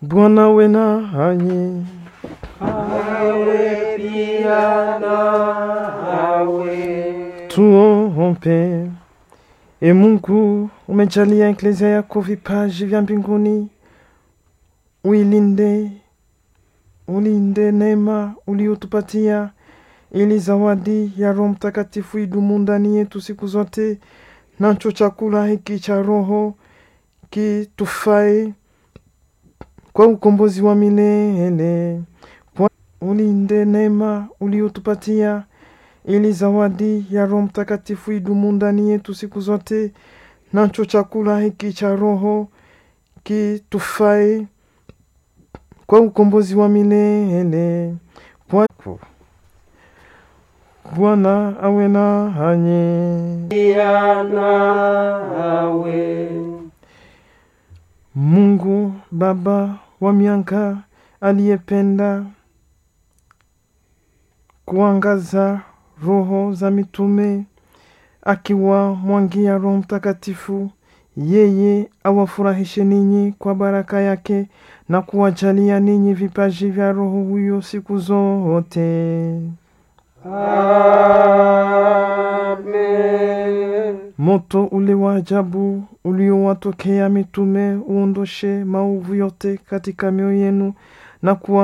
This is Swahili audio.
Bwana we nanyi. awe pia nawe. Tuombe. E Mungu, umejalia eklezia yako vipaji vya mbinguni, uilinde, ulinde neema uliotupatia, ili zawadi ya Roho Mtakatifu idumu ndani yetu siku zote, nacho chakula hiki cha Roho kitufae kwa ukombozi wa milele. Kwa ulinde neema uliotupatia ili zawadi ya Roho Mtakatifu idumu ndani yetu siku zote, nacho chakula hiki cha Roho kitufae kwa ukombozi wa milele. Kwa Bwana awe nanyi. Pia nawe. Mungu Baba wa mianga aliyependa kuangaza roho za mitume akiwa mwangia Roho Mtakatifu, yeye awafurahishe ninyi kwa baraka yake na kuwajalia ninyi vipaji vya Roho huyo siku zote. Amen. Moto ule wa ajabu uliowatokea mitume uondoshe maovu yote katika mioyo yenu na kuwa